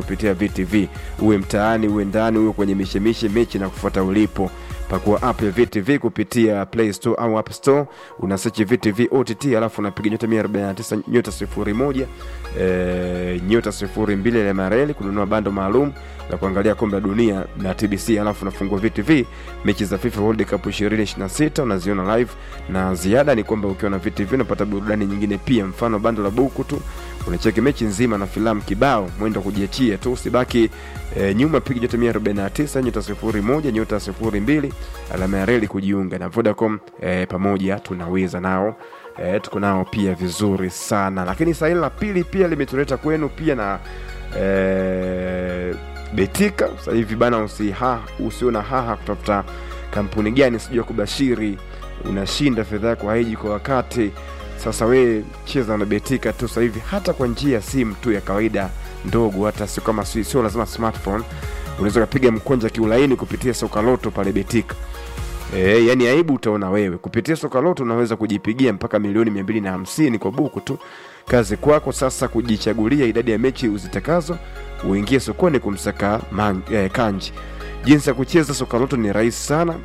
kupitia VTV, uwe mtaani, uwe ndani, uwe kwenye mishemishe, mechi na kufuata ulipo. Pakua app ya VTV kupitia Play Store au App Store, una search VTV OTT, alafu unapiga nyota 149 nyota 01 e, nyota 02 ile mareli kununua bando maalum la kuangalia kombe la dunia na TBC, alafu unafungua VTV mechi za FIFA World Cup 2026 unaziona live, na ziada ni kwamba ukiwa na VTV unapata burudani nyingine pia, mfano bando la buku tu unacheki mechi nzima na filamu kibao, mwendo wa kujiachia tu, usibaki e, nyuma. Piga nyota 149 nyota 01 nyota 02 alama ya reli kujiunga na Vodacom. E, pamoja tunaweza nao e, tuko nao pia vizuri sana, lakini saa hili la pili pia limetuleta kwenu pia na e, Betika. Sasa hivi bana, usiha usiona haha kutafuta kampuni gani sijua kubashiri, unashinda fedha yako haiji kwa wakati sasa we cheza na Betika tu sasa hivi, hata kwa njia ya simu tu ya kawaida ndogo, hata sio kama sio sio lazima smartphone. Unaweza kupiga mkonja kiulaini kupitia soka loto pale Betika. E, yani aibu utaona wewe kupitia soka loto unaweza kujipigia mpaka milioni mia mbili na hamsini kwa buku tu. Kazi kwako sasa kujichagulia idadi ya mechi uzitakazo, uingie sokoni kumsaka man, eh, kanji. Jinsi ya kucheza soka loto ni rahisi sana.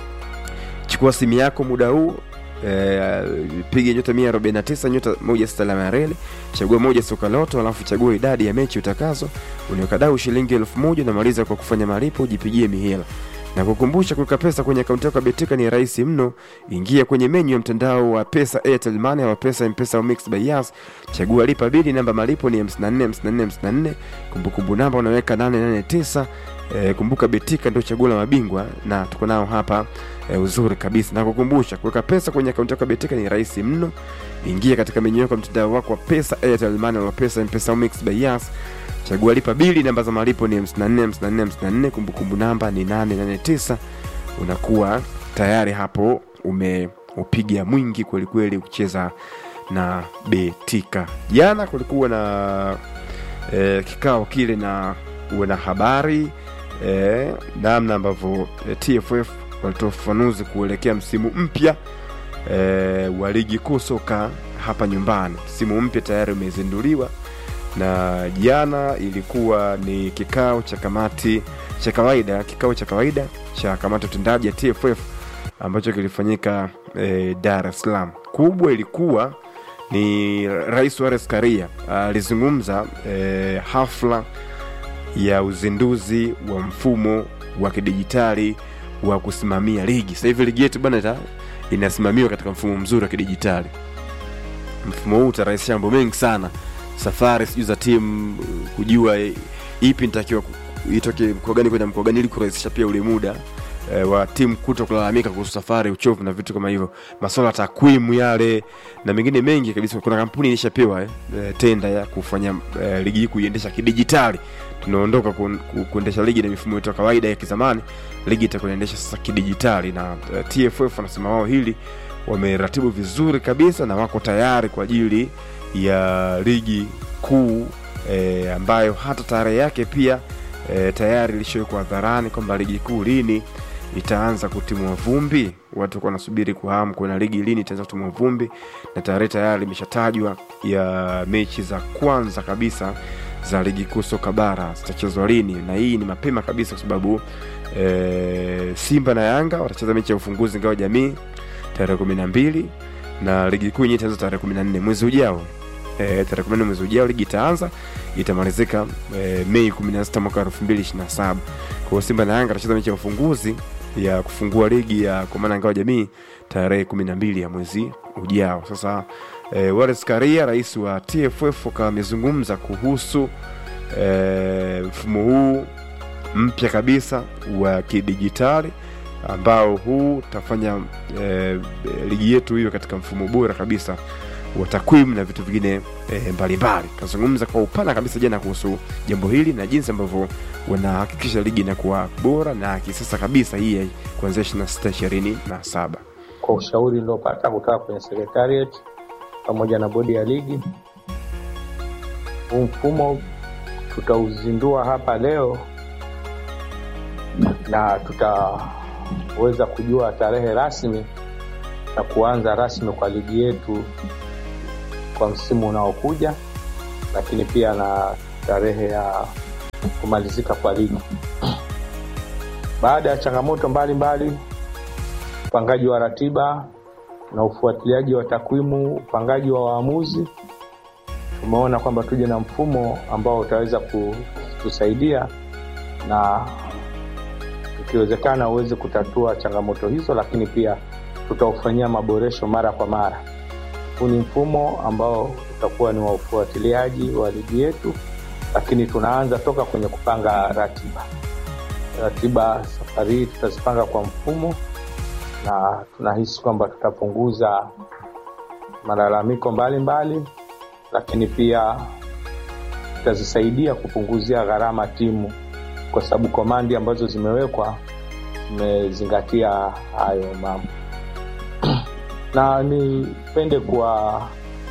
Chukua simu yako muda huu Eh, piga nyota 149 nyota moja sita alama ya reli, chagua moja soka loto, alafu chagua idadi ya mechi utakazo, uniweka dau shilingi elfu moja unamaliza kwa kufanya malipo, ujipigie mihela na kukumbusha, kuweka pesa kwenye akaunti yako ya Betika ni rahisi mno. Ingia kwenye menyu ya mtandao wa pesa Airtel Money au pesa M-Pesa au Mixx by Yas, chagua lipa bili, namba malipo ni 54 54 54, kumbukumbu namba unaweka 889. E, kumbuka Betika ndio chaguo la mabingwa na tuko nao hapa e, uzuri kabisa. Na kukumbusha kuweka pesa kwenye akaunti yako ya Betika ni rahisi mno. Ingia katika menyu yako mtandao wako wa pesa Airtel Money au pesa M-Pesa au Mixx by Yas, chagua lipa bili, namba za malipo ni 54 54 54, kumbukumbu namba ni 889. Unakuwa tayari hapo umeupiga mwingi kweli kweli kucheza na Betika. Jana kulikuwa na e, kikao kile na uwe habari E, namna ambavyo e, TFF walitoa ufafanuzi kuelekea msimu mpya e, wa ligi kuu soka hapa nyumbani. Msimu mpya tayari umezinduliwa na jana ilikuwa ni kikao cha kamati cha kawaida, kikao cha kawaida cha kamati utendaji ya TFF ambacho kilifanyika e, Dar es Salaam. Kubwa ilikuwa ni Rais Wallace Karia alizungumza e, hafla ya uzinduzi wa mfumo wa kidijitali wa kusimamia ligi. Sasa hivi ligi yetu bwana inasimamiwa katika mfumo mzuri wa kidijitali. Mfumo huu utarahisisha mambo mengi sana, safari sijui za timu, kujua ipi nitakiwa itoke mkoa gani kwenda mkoa gani, ili kurahisisha pia ule muda e, wa timu kuto kulalamika kuhusu safari, uchovu na vitu kama hivyo, masuala ya takwimu yale na mengine mengi kabisa. Kuna kampuni ilishapewa eh, tenda ya kufanya eh, ligi hii kuiendesha kidijitali tunaondoka ku, ku, kuendesha ligi na mifumo yetu ya kawaida ya kizamani. Ligi itakuendesha sasa kidijitali, na uh, TFF wanasema wao hili wameratibu vizuri kabisa na wako tayari kwa ajili ya ligi kuu e, ambayo hata tarehe yake pia e, tayari ilishawekwa hadharani kwamba ligi kuu lini itaanza kutimua vumbi. Watu wanasubiri kwa hamu kuona ligi lini itaanza kutimua vumbi, na tarehe tayari imeshatajwa ya mechi za kwanza kabisa za ligi kuu soka bara zitachezwa lini, na hii ni mapema kabisa kwa sababu e, Simba na Yanga watacheza mechi ya ufunguzi ngao jamii tarehe kumi na mbili na ligi kuu yenyewe itaanza tarehe kumi na nne mwezi ujao. E, tarehe kumi na nne mwezi ujao ligi itaanza itamalizika e, Mei kumi na sita mwaka elfu mbili ishirini na saba. Kwa hiyo Simba na Yanga watacheza mechi ya ufunguzi ya kufungua ligi ya kwa maana ngao jamii tarehe kumi na mbili ya mwezi ujao. Sasa e, Wallace Karia rais wa TFF akawa amezungumza kuhusu mfumo huu mpya kabisa wa kidijitali ambao huu utafanya e, ligi yetu hiyo katika mfumo bora kabisa wa takwimu na vitu vingine e, mbalimbali. Kazungumza kwa upana kabisa jana kuhusu jambo hili na jinsi ambavyo wanahakikisha ligi inakuwa bora na kisasa kabisa hii kuanzia ishirini na sita ishirini na saba kwa ushauri uliopata kutoka kwenye secretariat pamoja na bodi ya ligi. Huu mfumo tutauzindua hapa leo na tutaweza kujua tarehe rasmi na kuanza rasmi kwa ligi yetu kwa msimu unaokuja, lakini pia na tarehe ya kumalizika kwa ligi. Baada ya changamoto mbalimbali, upangaji wa ratiba na ufuatiliaji wa takwimu, upangaji wa waamuzi, tumeona kwamba tuje na mfumo ambao utaweza kutusaidia na ikiwezekana uweze kutatua changamoto hizo, lakini pia tutaufanyia maboresho mara kwa mara. Huu ni mfumo ambao utakuwa ni wa ufuatiliaji wa ligi yetu, lakini tunaanza toka kwenye kupanga ratiba. Ratiba safari hii tutazipanga kwa mfumo, na tunahisi kwamba tutapunguza malalamiko mbalimbali mbali, lakini pia tutazisaidia kupunguzia gharama timu, kwa sababu komandi ambazo zimewekwa zimezingatia hayo mambo na nipende kuwaambia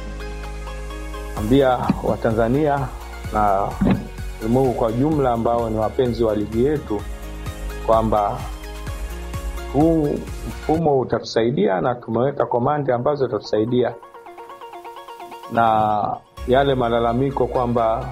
Watanzania na ulimwengu kwa jumla ambao ni wapenzi wa ligi yetu kwamba huu mfumo utatusaidia na tumeweka komandi ambazo itatusaidia, na yale malalamiko kwamba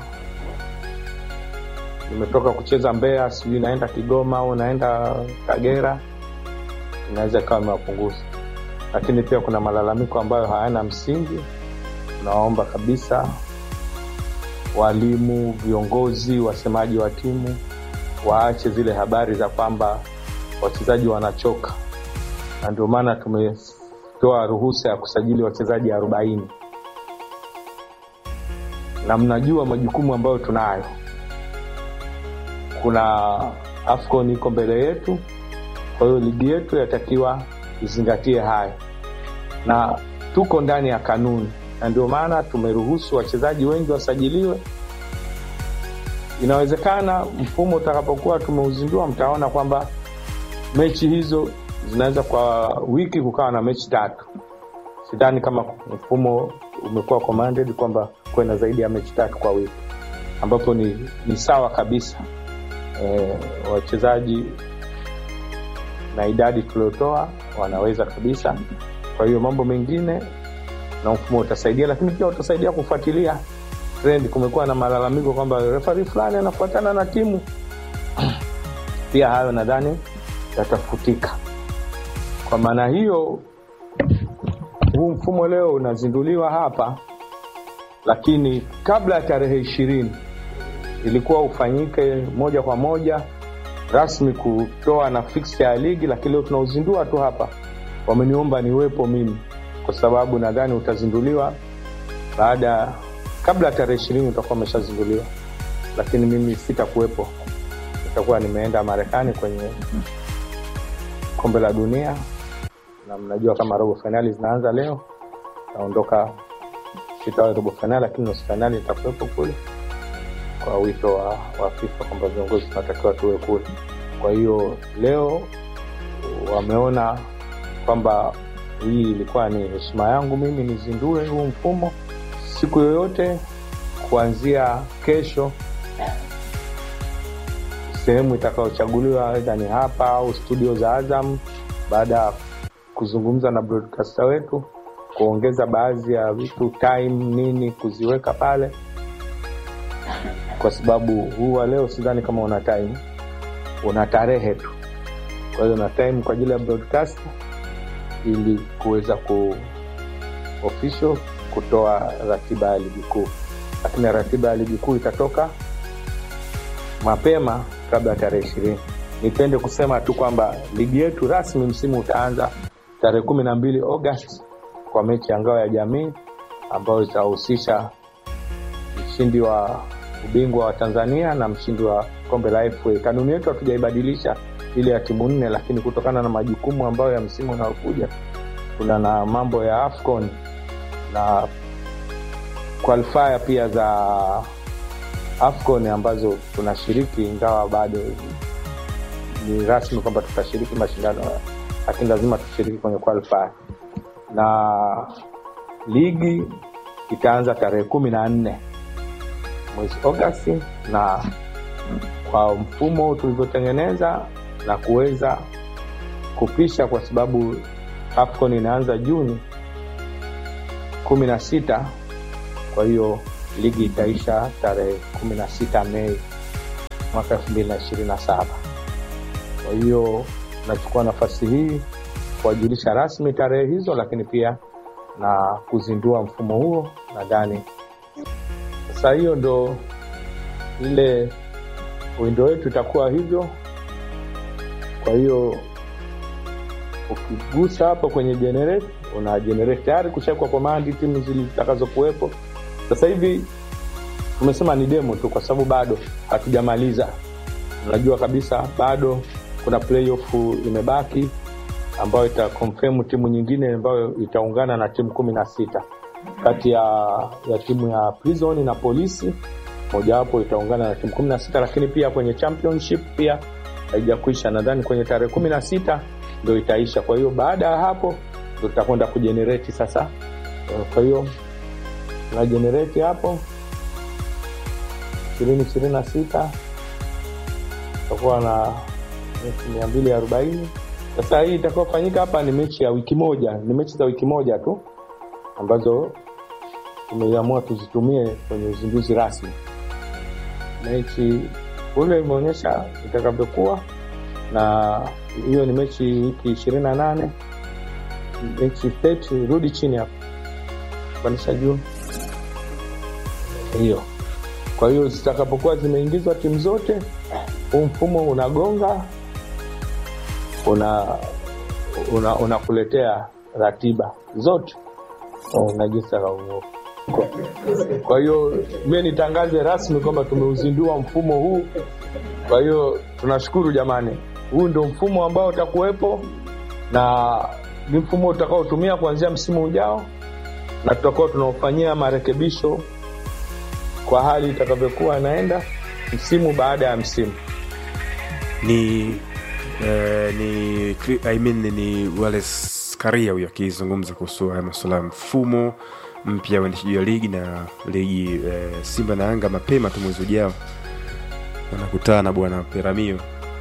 nimetoka kucheza Mbeya, sijui naenda Kigoma au naenda Kagera, inaweza ikawa imewapunguza lakini pia kuna malalamiko ambayo hayana msingi. Tunawaomba kabisa walimu, viongozi, wasemaji wa timu waache zile habari za kwamba wachezaji wanachoka, na ndio maana tumetoa ruhusa ya kusajili wachezaji arobaini na mnajua majukumu ambayo tunayo. Kuna AFCON iko mbele yetu, kwa hiyo ligi yetu yatakiwa izingatie hayo na tuko ndani ya kanuni, na ndio maana tumeruhusu wachezaji wengi wasajiliwe. Inawezekana mfumo utakapokuwa tumeuzindua, mtaona kwamba mechi hizo zinaweza kwa wiki kukawa na mechi tatu. Sidhani kama mfumo umekuwa commanded kwamba kuwe na zaidi ya mechi tatu kwa wiki, ambapo ni, ni sawa kabisa e, wachezaji na idadi tuliotoa wanaweza kabisa. Kwa hiyo mambo mengine na mfumo utasaidia, lakini pia utasaidia kufuatilia trend. Kumekuwa na malalamiko kwamba refari fulani anafuatana na timu pia hayo nadhani yatafutika. Kwa maana hiyo, huu mfumo leo unazinduliwa hapa, lakini kabla ya tarehe ishirini ilikuwa ufanyike moja kwa moja rasmi kutoa na fixture ya ligi, lakini leo tunauzindua tu hapa. Wameniomba niwepo mimi kwa sababu nadhani utazinduliwa baada, kabla ya tarehe ishirini utakuwa umeshazinduliwa, lakini mimi sitakuwepo, nitakuwa nimeenda Marekani kwenye kombe la dunia, na mnajua kama robo fainali zinaanza leo. Naondoka, sitawahi robo fainali, lakini nusu fainali nitakuwepo kule kwa wito wa, wa FIFA kwamba viongozi tunatakiwa tuwe kule. Kwa hiyo leo wameona kwamba hii ilikuwa ni heshima yangu mimi nizindue huu mfumo siku yoyote kuanzia kesho. Sehemu itakayochaguliwa aidha ni hapa au studio za Azam, baada ya kuzungumza na broadcaster wetu kuongeza baadhi ya vitu time nini kuziweka pale kwa sababu huu wa leo sidhani kama una time, una tarehe tu. Kwa hiyo una time kwa ajili ya broadcast ili kuweza ku official kutoa ratiba ya ligi kuu, lakini ratiba ya ligi kuu itatoka mapema kabla ya tarehe ishirini. Nipende kusema tu kwamba ligi yetu rasmi msimu utaanza tarehe kumi na mbili Agosti kwa mechi ya ngao ya jamii ambayo itahusisha mshindi wa ubingwa wa Tanzania na mshindi wa kombe la FA. Kanuni yetu hatujaibadilisha ile ya timu nne, lakini kutokana na majukumu ambayo ya msimu unaokuja kuna na mambo ya AFCON na qualifier pia za AFCON ambazo tunashiriki, ingawa bado ni rasmi kwamba tutashiriki mashindano, lakini lazima tushiriki kwenye qualifier, na ligi itaanza tarehe kumi na nne mwezi Agosti, na kwa mfumo tulivyotengeneza na kuweza kupisha, kwa sababu AFCON inaanza Juni kumi na sita. Kwa hiyo ligi itaisha tarehe kumi na sita Mei mwaka elfu mbili na ishirini na saba. Kwa hiyo nachukua nafasi hii kuwajulisha rasmi tarehe hizo, lakini pia na kuzindua mfumo huo. Nadhani sasa hiyo ndo ile windo wetu itakuwa hivyo. Kwa hiyo ukigusa hapo kwenye generate, una generate tayari kushakwa komandi timu zitakazokuwepo. Sasa hivi tumesema ni demo tu, kwa sababu bado hatujamaliza. Unajua kabisa bado kuna playoff imebaki ambayo ita confirm timu nyingine ambayo itaungana na timu kumi na sita kati ya, ya timu ya Prison na Polisi, mojawapo itaungana na timu kumi na sita lakini pia kwenye championship pia haijakwisha, nadhani kwenye tarehe kumi na sita ndo itaisha. Kwa hiyo baada ya hapo ndo tutakwenda kujenereti sasa. Kwa hiyo tuna jenereti hapo ishirini ishirini na sita tutakuwa na mechi mia mbili arobaini sasa hii itakaofanyika hapa ni mechi ya wiki moja, ni mechi za wiki moja tu ambazo tumeamua tuzitumie kwenye uzinduzi rasmi. Mechi ule imeonyesha itakavyokuwa, na hiyo ni mechi wiki ishirini na nane mechi tatu, rudi chini hapo, pandisha juu hiyo. Kwa hiyo zitakapokuwa zimeingizwa timu zote, huu mfumo unagonga una unakuletea una ratiba zote na jinsi akauo. Kwa hiyo mie nitangaze rasmi kwamba tumeuzindua mfumo huu. Kwa hiyo tunashukuru jamani, huu ndio mfumo ambao utakuwepo na ni mfumo utakaotumia kuanzia msimu ujao, na tutakuwa tunaofanyia marekebisho kwa hali itakavyokuwa inaenda msimu baada ya msimu. ni eh, ni I mean, ni Wallace Karia huyo akizungumza kuhusu haya masuala ya mfumo mpya wa uendeshaji wa ligi na ligi eh, Simba na Yanga mapema tu mwezi ujao wanakutana bwana Peramio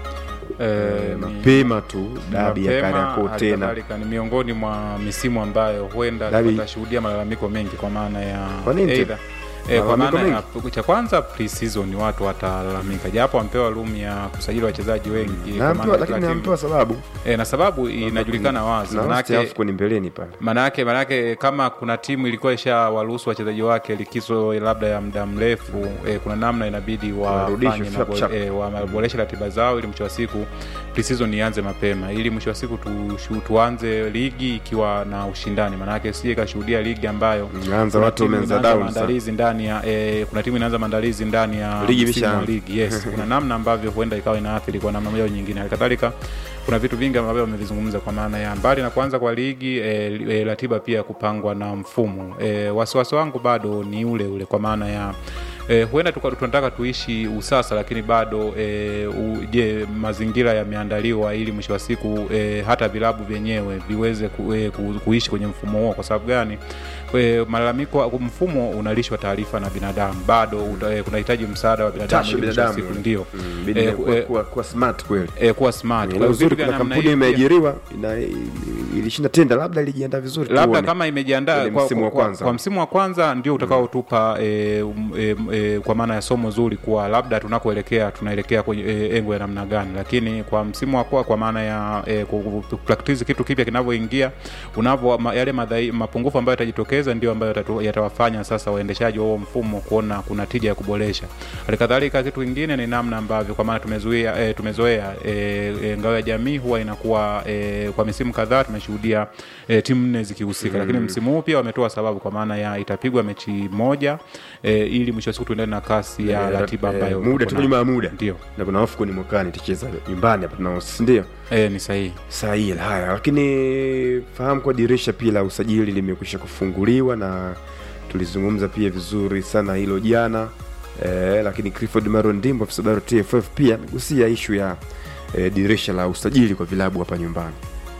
Eh, eh, ni- mapema tu dabi ya mapema, Kariakoo hali tena kadhalika ni miongoni mwa misimu ambayo huenda Dabi- tutashuhudia malalamiko mengi kwa maana ya Kwa nini either- eh, kwa Malalamiko maana ya cha kwanza pre-season watu watalalamika japo wampewa room ya kusajili wachezaji wengi kwa na maana ampewa, ya lakini kila timu. ampewa sababu eh, na sababu inajulikana wazi na manake AFCON mbeleni pale manake manake kama kuna timu ilikuwa isha waruhusu wachezaji wake likizo labda ya muda mrefu eh, kuna namna inabidi Warudishwe wafanye chap, chap. eh, waboreshe ratiba zao ili mwisho wa siku pre-season ianze mapema ili mwisho wa siku tu, tuanze ligi ikiwa na ushindani manake sije kashuhudia ligi ambayo Inaanza kuna watu timu wameanza inaanza down sana. maandalizi ndani ya eh, kuna timu inaanza maandalizi ndani ya Ligi msimu wa imeshaanza. ligi yes kuna namna ambavyo huenda ikawa inaathiri kwa namna moja au nyingine halikadhalika kuna vitu vingi ambavyo wamevizungumza kwa maana ya mbali na kuanza kwa ligi e, e, ratiba pia kupangwa na mfumo e, wasiwasi wangu bado ni ule ule kwa maana ya E, huenda tuka- tunataka tuishi usasa lakini bado e, u, je mazingira yameandaliwa ili mwisho wa siku e, hata vilabu vyenyewe viweze ku, e, ku, kuishi kwenye mfumo huo kwa sababu gani e, malalamiko mfumo unalishwa taarifa na binadamu bado uta- e, kunahitaji msaada wa binadamu Tashi ili mwisho wa binadamu. siku ndio Mm, bidi Eh, kuwa- eh, kuwa- kuwa smart kweli e, kuwa smart Kwa na hiyo uzuri vitu vya kuna namna kampuni hii pia- imeajiriwa ina- ilishinda tenda labda ilijiandaa vizuri labda tuone. kama imejiandaa Kwenye kwa, msimu wa kwa, kwanza. kwa msimu wa kwanza ndio utakaotupa e, um, e, e, kwa maana ya somo zuri kuwa labda tunakoelekea tunaelekea kwenye e, engo ya namna gani lakini kwa msimu wa kwa, kwa maana ya e, ku- ku- ku- practice kitu kipya kinavyoingia unavyo ma, yale madhai, mapungufu ambayo yatajitokeza ndio ambayo yatatu- yatawafanya sasa waendeshaji wa huo mfumo kuona kuna tija ya kuboresha halikadhalika kitu kingine ni namna ambavyo kwa maana tumezuia e, tumezoea e, e, ngao ya jamii huwa inakuwa e, kwa misimu kadhaa tumeshuhudia e, timu nne zikihusika mm. lakini msimu huu pia wametoa sababu kwa maana ya itapigwa mechi moja e, ili mwisho wa siku tuendane na kasi ya Eh, ratiba eh, ambayo muda tuko tuko nayo. nyuma ya muda ndio na kuna hofu ni mwakani tucheza nyumbani hapa tunaosi ndio e, ni sahihi sahihi haya lakini fahamu kwa dirisha pia la usajili limekwisha kufunguliwa na tulizungumza pia vizuri sana hilo jana eh, lakini clifford maro ndimbo afisa habari wa tff pia amegusia ishu ya eh, dirisha la usajili kwa vilabu hapa nyumbani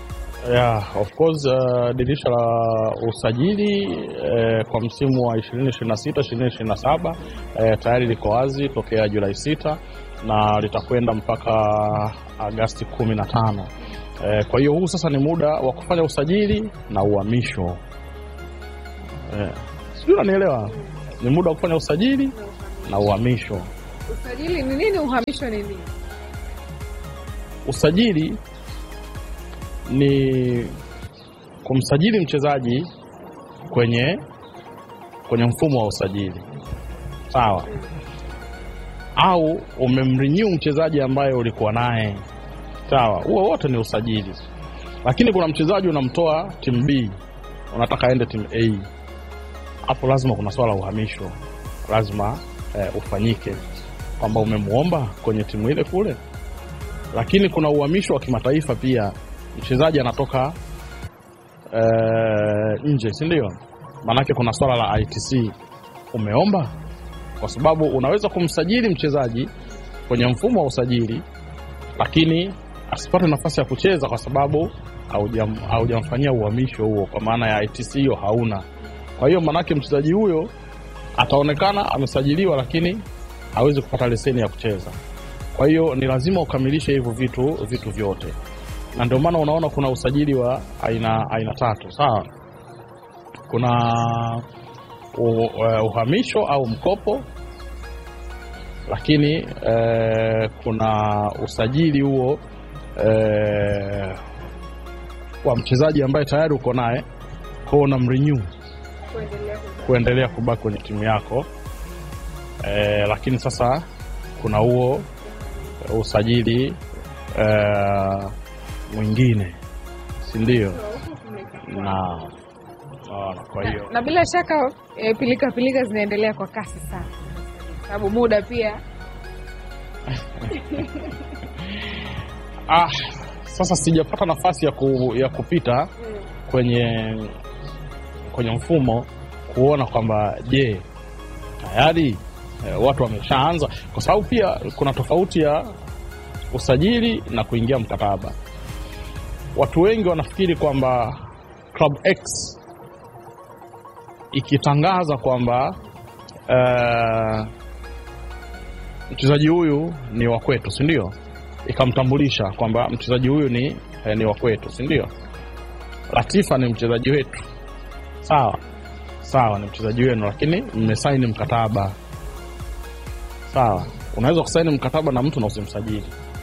Yeah, of course uh, dirisha la usajili eh, kwa msimu wa 2026 2027 eh, tayari liko wazi tokea Julai 6 na litakwenda mpaka Agasti 15. Eh, kwa hiyo huu sasa ni muda wa kufanya usajili na uhamisho. Eh, sijui unanielewa? Ni muda wa kufanya usajili na uhamisho. Usajili ni nini? Uhamisho ni nini? Usajili ni kumsajili mchezaji kwenye kwenye mfumo wa usajili, sawa, au umemrenew mchezaji ambaye ulikuwa naye, sawa. Huo wote ni usajili, lakini kuna mchezaji unamtoa timu B unataka aende timu A, hapo lazima kuna swala la uhamisho, lazima eh, ufanyike kwamba umemwomba kwenye timu ile kule lakini kuna uhamisho wa kimataifa pia. Mchezaji anatoka eh, nje, si ndio? Maanake kuna swala la ITC umeomba, kwa sababu unaweza kumsajili mchezaji kwenye mfumo wa usajili, lakini asipate nafasi ya kucheza kwa sababu haujam- haujamfanyia uhamisho huo, kwa maana ya ITC hiyo hauna. Kwa hiyo maanake mchezaji huyo ataonekana amesajiliwa, lakini hawezi kupata leseni ya kucheza. Kwa hiyo ni lazima ukamilishe hivyo vitu vitu vyote, na ndio maana unaona kuna usajili wa aina aina tatu, sawa. Kuna u, uh, uhamisho au mkopo, lakini eh, kuna usajili huo eh, wa mchezaji ambaye tayari uko naye kwao, una mrenew Kuendelea kuzaa. kuendelea kubaki kwenye timu yako eh, lakini sasa kuna huo usajili eh, mwingine si ndio? Na naona, kwa hiyo na bila shaka e, pilika pilika zinaendelea kwa kasi sana, sababu muda pia ah, sasa sijapata nafasi ya, ku, ya kupita kwenye kwenye mfumo kuona kwamba je, tayari eh, watu wameshaanza, kwa sababu pia kuna tofauti ya usajili na kuingia mkataba. Watu wengi wanafikiri kwamba Club X ikitangaza kwamba eh, mchezaji huyu ni wa kwetu, si ndio? Ikamtambulisha kwamba mchezaji huyu ni, eh, ni wa kwetu, si ndio? Latifa ni mchezaji wetu, sawa sawa, ni mchezaji wenu, lakini mmesaini mkataba, sawa. Unaweza kusaini mkataba na mtu na usimsajili,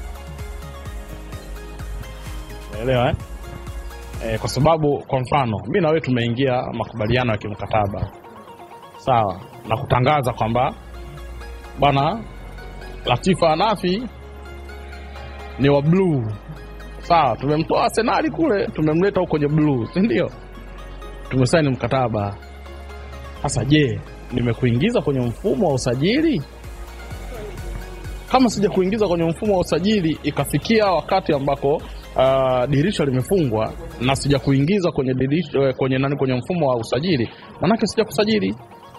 unaelewa eh? Eh, kwa sababu kwa mfano mi na wewe tumeingia makubaliano ya kimkataba sawa, na kutangaza kwamba bwana Latifa Anafi ni wa bluu sawa, tumemtoa Arsenali kule tumemleta huko kwenye bluu, si ndio? Tumesaini mkataba. Sasa je, nimekuingiza kwenye mfumo wa usajili? Kama sija kuingiza kwenye mfumo wa usajili, ikafikia wakati ambako uh, dirisha limefungwa na sija kuingiza kwenye dirisha, eh, kwenye nani, kwenye mfumo wa usajili, manake sija kusajili.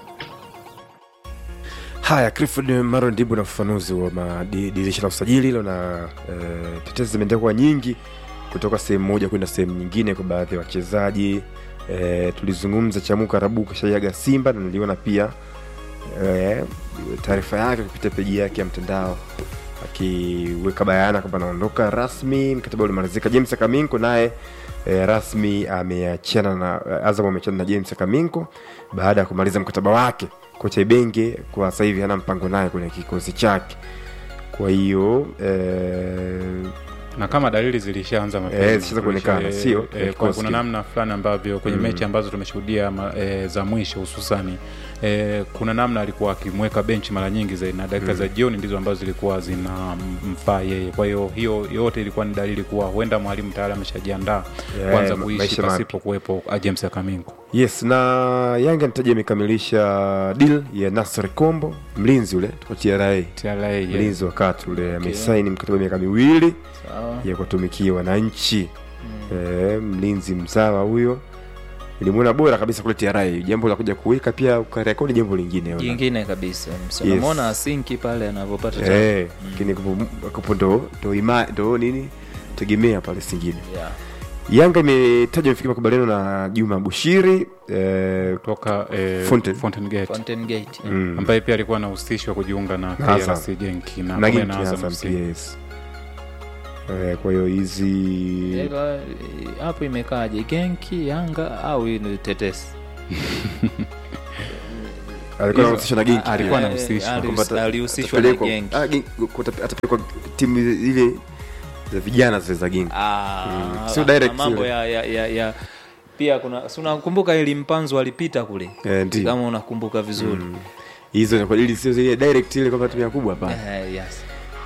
haya clifford maro ndibu na ufafanuzi wa madi- dirisha la usajili hilo na eh, tetezi zimeendelea kuwa nyingi kutoka sehemu moja kwenda sehemu nyingine kwa baadhi ya wachezaji eh, tulizungumza chamuka rabu kashaiaga simba na niliona pia eh, taarifa yake kupitia peji yake ya mtandao akiweka bayana kwamba anaondoka rasmi mkataba ulimalizika james kaminko naye eh, rasmi ameachana na azam ameachana na james kaminko baada ya kumaliza mkataba wake kocha ibenge kwa sasa hivi hana mpango naye kwenye kikosi chake kwa hiyo eh, na kama dalili zilishaanza mapema. Eh, zishaanza kuonekana, Eh, sio? eh, Eh, kwa- kikosi kuna kile. namna fulani ambavyo kwenye Mm. mechi ambazo tumeshuhudia ma- eh, za mwisho hususani eh, kuna namna alikuwa akimweka benchi mara nyingi zaidi na dakika za jioni ndizo ambazo zilikuwa zinamfaa yeye kwa hiyo hiyo yote ilikuwa ni dalili kuwa huenda mwalimu tayari ameshajiandaa Yeah, kwanza ma- kuishi maisha mapya. pasipo kuwepo ah, James Akamingo yes na yanga nitaja imekamilisha deal ya nasr kombo mlinzi ule kwa tra TRA yeah. mlinzi wakati ule amesaini mkataba wa miaka miwili Sawa. ya kuwatumikia wananchi e, mlinzi mzawa huyo ilimwona bora kabisa kule tra jambo la kuja kuweka pia ukarekodi jambo lingine ona. jingine kabisa Yes. unamwona asinki pale anavyopata tabu. Eh, lakini kupo- kupo ndo ndo ima ndo nini tegemea pale singine Yeah. yanga imetaja imefikia makubaliano na juma bushiri eh, kutoka eh, Fountain. Fountain Gate Fountain Gate. mm, ambaye pia alikuwa anahusishwa kujiunga na Na Azam. KRC Genki na na pamoja Ginki na Azam Azam FC. pia, yes. Eh, kwa hiyo hizi Ila, eh, hapo imekaaje genki yanga au hii ni tetesi alikuwa anahusishwa na genki pia. alikuwa Eh, anahusishwa ali- Kwamba ata- alihusishwa na atapelekwa- genki. ah, genki- kuta- atapelekwa timu ile za vijana zile za genki Ah, Sio kuna direct mambo yule. ya, ya, ya, ya pia kuna si unakumbuka ili mpanzo alipita kule Eh, ndio. kama unakumbuka vizuri hizo ni kwa ili sio zile direct ile kwamba timu ya kubwa hapana Eh, yes.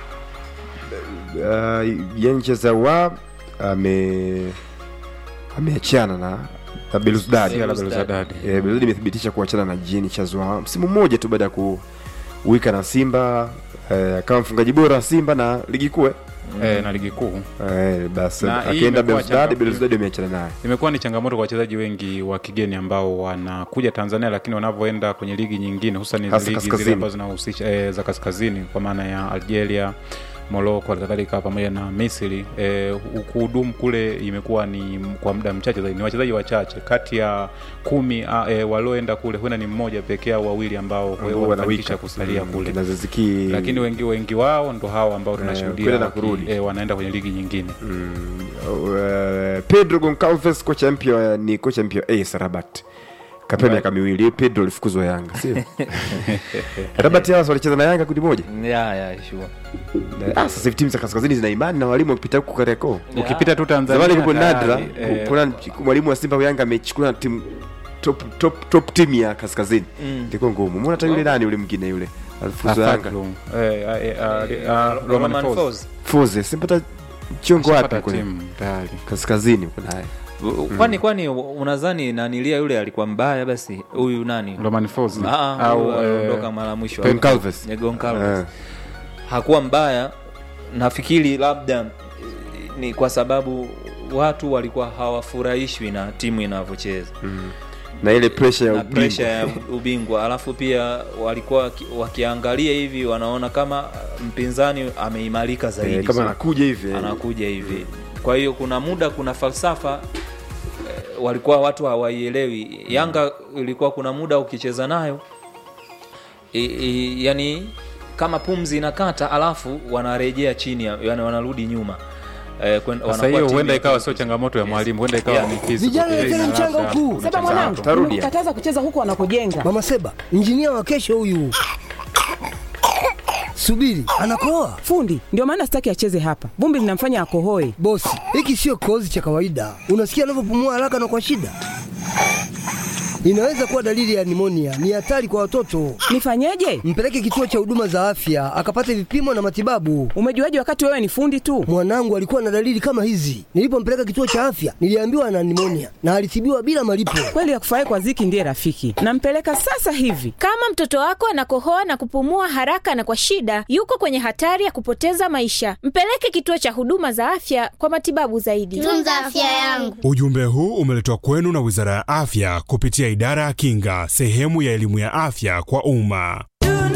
uh, Yencheza wa ame ameachana na na Belouizdad. Sia la Belouizdad. Eh, Belouizdad imethibitisha kuachana na Jean Chazwa msimu mmoja tu baada ya kuwika na Simba eh, kama mfungaji bora wa Simba na ligi kuu eh. eh, na ligi kuu eh, basi Na hii akienda imekuwa Belouizdad changa- Belouizdad ameachana naye imekuwa ni changamoto kwa wachezaji wengi wa kigeni ambao wanakuja Tanzania, lakini wanavyoenda kwenye ligi nyingine, hususan Hasa ligi kaskazini. zile ambazo zinahusisha e, za kaskazini kwa maana ya Algeria, Morocco, halikadhalika pamoja na Misri e, kuhudumu kule imekuwa ni kwa muda mchache zaidi, ni wachezaji wachache kati ya kumi a, e, walioenda kule, huenda ni mmoja pekee au wawili ambao Ambao wamefanikisha wanawika. kusalia Mm, kule kina Ziziki lakini wengi wengi wao ndo hao ambao tunashuhudia kwenda na waki- kurudi. e, wanaenda kwenye ligi nyingine Mm, uh, Pedro Goncalves kocha mpya wa- ni kocha mpya wa AS Rabat kapewa miaka miwili Pedro alifukuzwa Yanga sio Rabat hawa walicheza na Yanga kundi moja Yeah, yeah, sure. ah, sasa hivi timu za kaskazini zina imani na walimu wakipita huku Kariakoo ukipita tu Tanzania zamani kupo tayari, nadra eh, kuna mwalimu wa Simba wa Yanga amechukua timu top top top timu ya kaskazini Mm. ilikuwa ngumu mbona hata yule nani yule mwingine yule alifukuzwa Yanga Afaklum. Eh, eh, eh, eh, ah, Roman Roman Falls. Falls. Foze simpata chongo wapi Ashapata kule timu tayari kaskazini kuna naye kwani kwani unadhani nanilia yule alikuwa mbaya basi huyu nani Roman Falls. Ah, ah, au huyu eh, aliondoka mara mwisho Goncalves. Yeah, Goncalves. Eh. hakuwa mbaya nafikiri labda eh, ni kwa sababu watu walikuwa hawafurahishwi na timu inavyocheza na ile pressure ya na ubingwa. presha ya ubingwa alafu pia walikuwa waki- wakiangalia hivi wanaona kama mpinzani ameimarika zaidi Eh, kama So, anakuja hivi eh. anakuja hivi kwa hiyo kuna muda kuna falsafa eh, walikuwa watu hawaielewi yanga ilikuwa kuna muda ukicheza nayo i, i, yani kama pumzi inakata alafu wanarejea chini ya- yani wanarudi nyuma eh, kwen- sasa wanakuwa hiyo timu huenda ya ikawa pili. sio changamoto ya mwalimu huenda ikawa Yeah. ni physical. Vijana Eh, leteni ina mchanga labda- huku. Seba mwanangu, Tarudia. nimekukataza kucheza huku wanakojenga. Mama Seba, injinia wa kesho huyu. Subiri, anakoa Fundi, ndio maana sitaki acheze hapa. Vumbi linamfanya akohoe. bosi. Hiki sio kikohozi cha kawaida. Unasikia anavyopumua haraka na kwa shida. Inaweza kuwa dalili ya nimonia. Ni hatari kwa watoto. Nifanyeje? Mpeleke kituo cha huduma za afya akapate vipimo na matibabu. Umejuaje wakati wewe ni fundi tu? Mwanangu alikuwa na dalili kama hizi. Nilipompeleka kituo cha afya, niliambiwa ana nimonia na alitibiwa bila malipo. Kweli akufurahi kwa ziki ndiye rafiki. Nampeleka sasa hivi. Kama mtoto wako anakohoa na kupumua haraka na kwa shida, yuko kwenye hatari ya kupoteza maisha. Mpeleke kituo cha huduma za afya kwa matibabu zaidi. tunza afya yangu Ujumbe huu umeletwa kwenu na Wizara ya Afya kupitia Idara ya Kinga, sehemu ya elimu ya afya kwa umma.